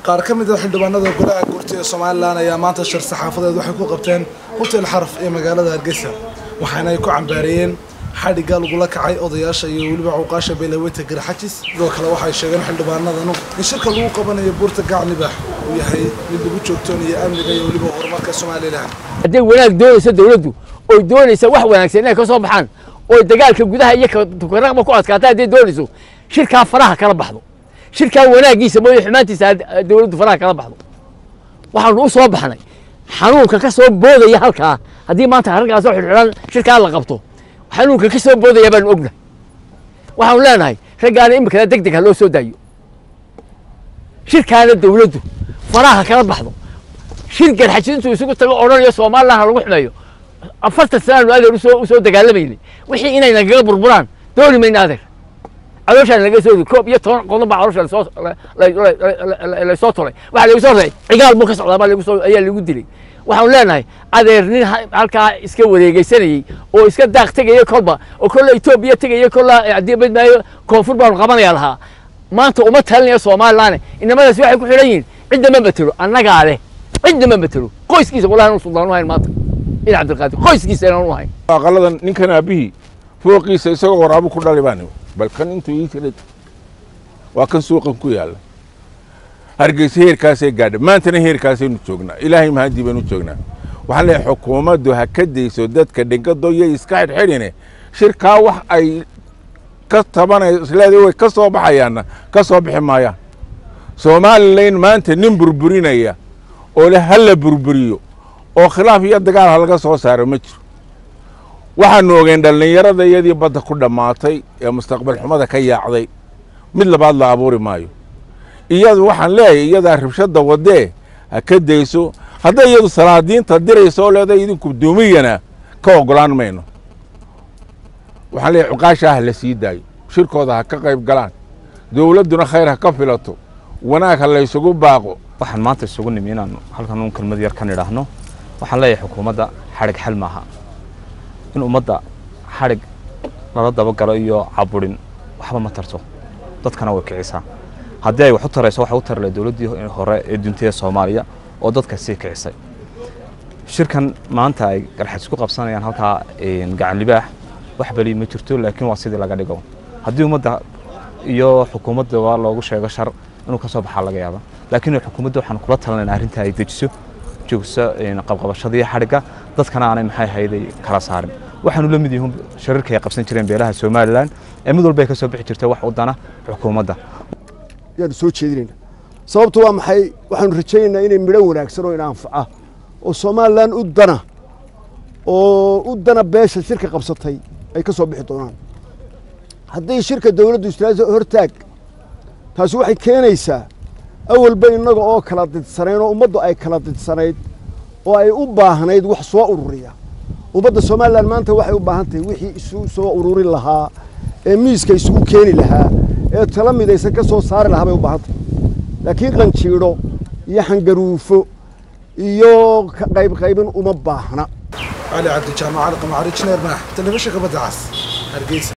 qaar ka mid a xildhibaanada golaha guurti ee somalilan ayaa maanta shir saxaafadeed waxay ku qabteen hotel xaraf ee magaalada hargeysa waxaana ay ku cambaareeyeen xadhigga lagula kacay odayaasha iyo weliba cuqaasha beelaweyta garxajis sidoo kale waxay sheegeen xildhibaanadanu in shirka lagu qabanayo buurta gaclibax uu yahay mid lagu joogtoonayo amniga iyo weliba horumarka somalilan hadday wanaag doonayso dawladdu oy doonaysa wax wanaagsan inay ka soo baxaan oy dagaalka gudaha iyo karaqba ku adkaata hadday doonayso shirkaa faraha kala baxdo shirkaa wanaagiisa mooye xumaantiisa dawladdu faraha kala baxdo waxaanu u soo baxnay xanuunka ka soo boodaya halkaa haddii maanta halkaasoo xidhxidhan shirkaa la qabto xanuunka ka soo boodaya baanu ognahay waxaanu leenahay raggaana imikana deg deg ha loo soo daayo shirkaana dawladdu faraha kala baxdo shir garxajis intuu isugu tago odhanayo somalilan ha lagu xumeeyo afartan sanaanu adeer usoo usoo dagaalamaynay wixii inay nagaga burburaan dooni mayna adeer calooshaan laga soo ri koob iyo toban qodob baa caloosha lasoo lasoo tolay waxaa lagu soo reey cigaal buu ka socdaa baa lagu soo ayaa lagu dilay waxaanu leenahay adeer nin halkaa iska wareegeysanayey oo iska daaq tegaya kolba oo kolla etoobiya tegaya kolla adibad maayo koonfur baanu qabanaya lahaa maanta uma talinaya somalilan inamadaasi waxay ku xidhan yihiin cidda ma matelo annagaa leh cidda ma matelo qoyskiisa wallahi anu suldaan u hayn maanta in cabdilqaadir qoyskiisa inaan u hayn aqaladan ninkan aabihii fooqiisa isagoo waraabu ku dhali baan bal kan intuu ii tiray waa kan suuqan ku yaalla hargeysa heerkaasay gaadha maantana heerkaasaynu joognaa ilaahay mahadii baynu joognaa waxaan leeyahay xukuumaddu ha ka dayso dadka dhengado iyo iska xidhxidhine shirkaa wax ay ka tabanay isleeday way ka soo baxayaanna ka soo bixi maayaan somalilan maanta nin burburinaya oo le ha la burburiyo oo khilaaf iyo dagaal ha laga soo saaro ma jiro waxaanu ogeen dhallinyarada iyadii badda ku dhammaatay ee mustaqbal xumada ka yaacday mid labaad la abuuri maayo iyadu waxaan leeyahay iyadaa rabshadda waddee ha ka dayso hadday iyadu salaadiinta dirayso oo leedahay idinku duumiyana ka oggolaan mayno waxaan leeyahay cuqaashaa ha la sii daayo shirkooda ha ka qayb galaan dowladduna khayr ha ka filato wanaag ha laysugu baaqo waxaan maanta isugu nimi inaan halkan uun kelmad yar kan idhaahno waxaan leeyahay xukuumadda xadhig xal maaha in ummadda xadhig lala dabagalo iyo caburin waxba ma tarto dadkana way kicisaa haddii ay wax u tarayso waxa u tari lahay dowladdii hore ee duntida soomaaliya oo dadka sii kicisay shirkan maanta ay garxadis ku qabsanayaan halkaa gacan libaax wax beli ma jirto laakiin waa sidii laga dhigo haddii ummadda iyo xukuumadda waa loogu sheego shar inuu ka soo baxaa laga yaaba laakiin xukuumadda waxaan kula talinayna arrinta ay dejiso joogso qabqabashadii xadhigga dadkana aanay maxay hayday kala saarin waxaanu la mid yihiin shirarka ay qabsan jireen beelaha somalilan ee mid walba ay ka soo bixi jirtay wax u dana xukuumadda yaanu soo jeedinayna sababtu waa maxay waxaanu rajaynaynaa inay midho wanaagsan oo ina anfaca oo somalilan u dana oo u dana beesha shirka qabsatay ay ka soo bixi doonaan haddii shirka dowladdu istraasa hortaag taasi waxay keenaysaa awalba innaga oo kala didsanayn oo ummaddu ay kala didsanayd oo ay u baahnayd wax soo ururiya ummadda somalilan maanta waxay u baahan tahay wixii isu soo ururin lahaa ee miiska isugu keeni lahaa ee tala midaysan ka soo saari lahaa bay u baahan tahay laakiin qanjiidho iyo xangaruufo iyo qaybqaybin uma baahna cali cabdi jaamac cali qamacari jineer maax telefishinka badda cas hargeysa